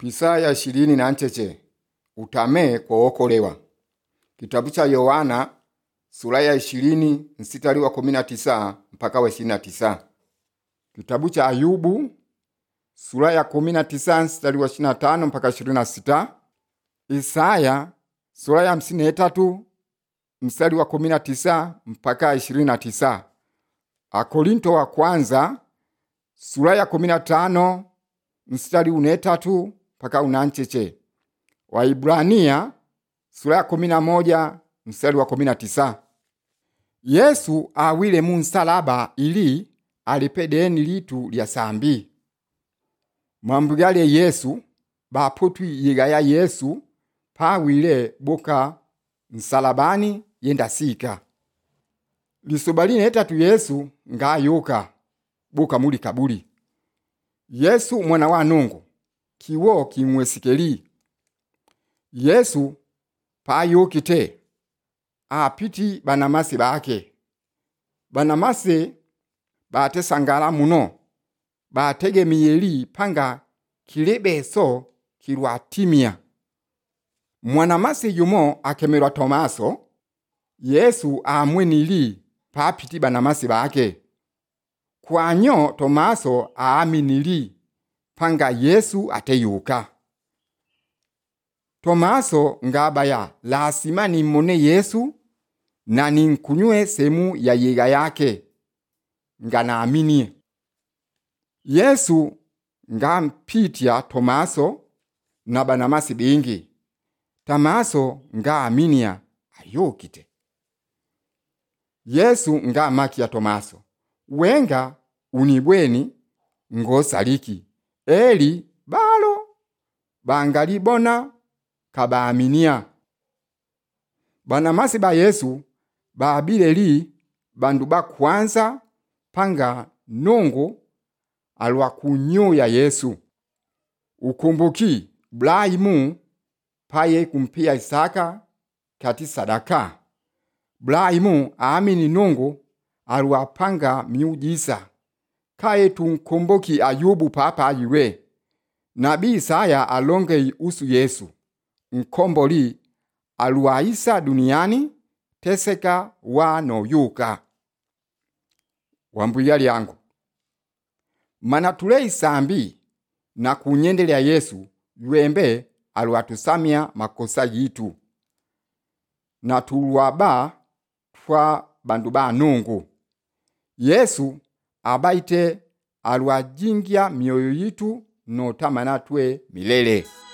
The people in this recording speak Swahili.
Pisaya ishirini na ncheche utame kuokolewa. Kitabu cha Yohana sura ya ishirini mstari wa kumi na tisa mpaka wa ishirini na tisa. Kitabu cha Ayubu sura ya kumi na tisa mstari wa ishirini na tano mpaka ishirini na sita. Isaya sura ya hamsini na tatu mstari wa kumi na tisa mpaka ishirini na tisa. Akorinto wa kwanza sura ya kumi na tano mstari une tatu mpaka unancheche. Waibrania sura ya kumi na moja mstari wa kumi na tisa. Yesu awile mu nsalaba ili alipe deni litu lya sambi mwambugale Yesu bapotwi yigaya Yesu pawile boka nsalabani yenda sika lisoba line etatu Yesu ngayuka boka muli kabuli Yesu mwana wa Nungu kiwo kimwesikeli Yesu payukite apiti banamasi bake banamasi batesangala muno bategemiyeli panga kilebeso kilwatimia mwanamasi yumo akemelwa Tomaso Yesu amwenili papiti banamasi bake kwanyo Tomaso aaminili panga Yesu ateyuka Tomaso ngabaya lasima nimmone Yesu na ninkunywe semu ya yega yake nga naaminie Yesu ngampitya Tomaso na banamasi bingi Tomaso ngaaminia ayukite Yesu ngamakya Tomaso wenga unibweni ngosaliki eli balo bangalibona kabaaminia banamasi ba Yesu babileli bandu bakwanza panga nungu alwakunyuya Yesu ukumbuki Ibrahimu paye kumpia Isaka kati sadaka Ibrahimu aamini nungu alwapanga miujisa kaye tunkumbuki Ayubu papa ayiwe Nabii Isaya alongei usu Yesu nkomboli alwaisa duniani teseka wanoyuka wambuya lyangu mana tule isambi na kunyendelea Yesu lwembe alwatusamya makosa yitu na tulwaba twa bandu ba nungu Yesu abaite alwajingya mioyo yitu notamana twe milele